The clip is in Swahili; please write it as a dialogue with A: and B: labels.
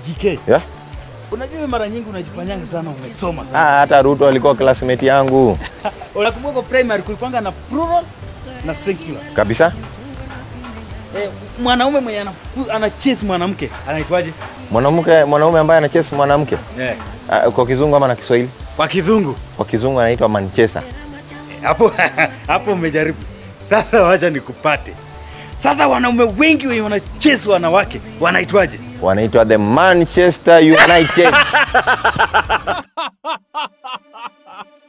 A: GK.
B: Yeah?
A: Unajua wewe mara nyingi unajifanyanga sana umesoma sana.
B: Ah, hata Ruto alikuwa classmate yangu
A: Unakumbuka kwa primary kulikuwanga na plural na singular.
B: kabisa.
A: Eh, mwanaume mwenye ana, ana chase mwanamke anaitwaje?
B: Mwanamke mwanaume ambaye anacheza mwanamke
A: Eh,
B: ah, kwa kizungu ama na Kiswahili?
A: kwa kizungu.
B: Kwa kizungu anaitwa Manchester.
A: Hapo hapo umejaribu. Sasa wacha nikupate. Sasa wanaume wengi wenye wanachase wanawake wanaitwaje?
B: Wanaitwa the Manchester United.